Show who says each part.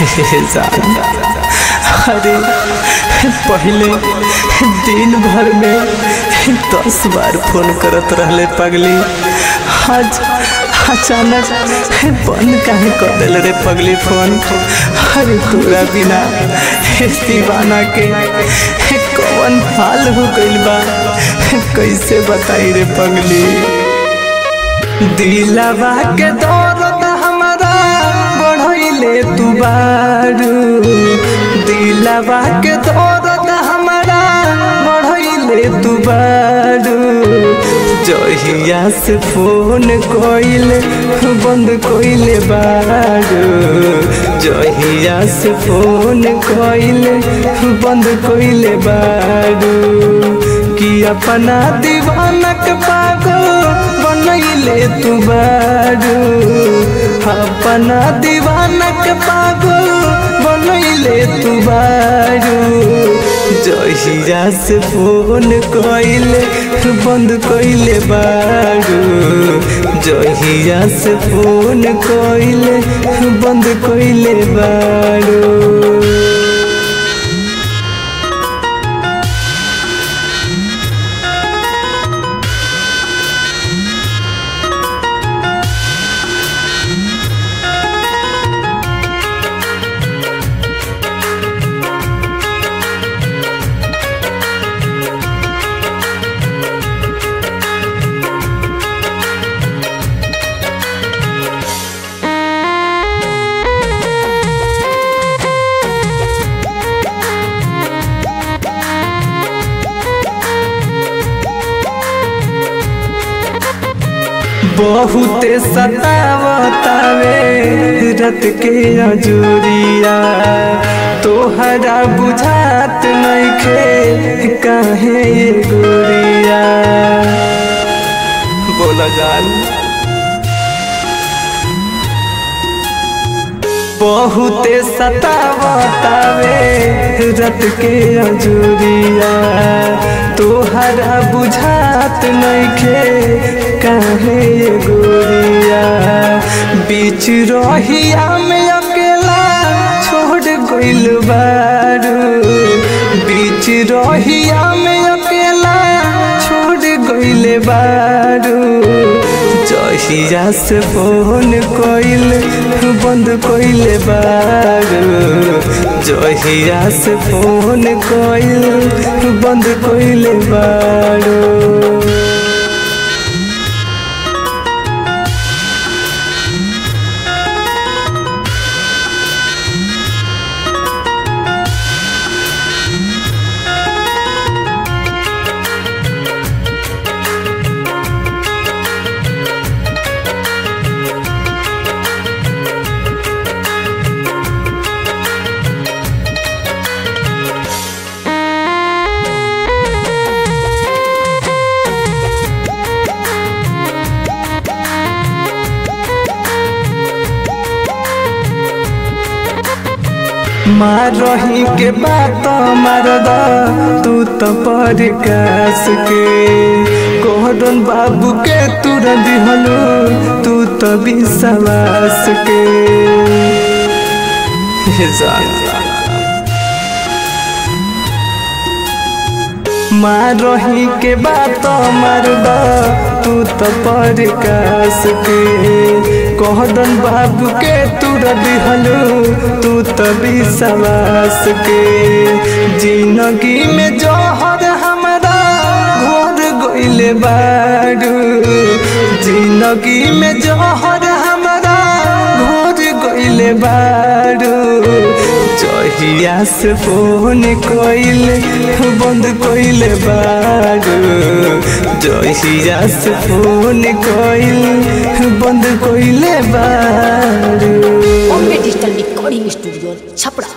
Speaker 1: जान अरे पहले दिन भर में दस बार फोन करत रहले पगली आज अचानक बंद काहे कर दिल रे पगली फोन अरे तोरा बिना दीवाना के कौन हाल हो गइल बा कैसे बताई रे पगली दिलवा के दौरत हमारा बढ़ैले तू बारू दिलवा के दौरत हमारा बढ़ैले तू बारू जहिया से फोन कोइले बंद कोइले बारू जहिया से फोन कोइले बंद कोइले बारू कि अपना दीवानक पागो बनैले तू बारू अपना दीवानक पागो बनैले तू बारू जहिया से फोन कोइले बंद कोइले बारू जहिया से फोन कोइले बंद कोइले बारू बहुते सतावतावे रत के अजूरिया तोहरा बुझात नइखे काहे ये गोरिया बोला जान बहुते सतावतावे रत के अजूरिया तोहरा बुझात नइखे काहे ये गोरिया बीच रहिया में अकेला छोड़ गइल बारू बीच रहिया में अकेला छोड़ गइल बारू जहिया से फोन कोइल बंद कोइले बारू जहिया से फोन कोइल बंद कोइले बारू मार रही के बात मार द तू तो पर कास के कोहरन बाबू के तुर दिहलो तू तो विश्वास के मार रही के बात मार द तू तो पर कास के कोहदन बाबू के तुर दिहलो तू तो विश्वास के जिंदगी में जोहर हमारा घोर गइले बारू जिंदगी में जोहर हमारा घोर गइले बारू जहिया से फोन कोइले बंद कोइले बारू जहिया से फोन कोइल बंद कोइले बारू
Speaker 2: Bombay digital recording studio Chhapra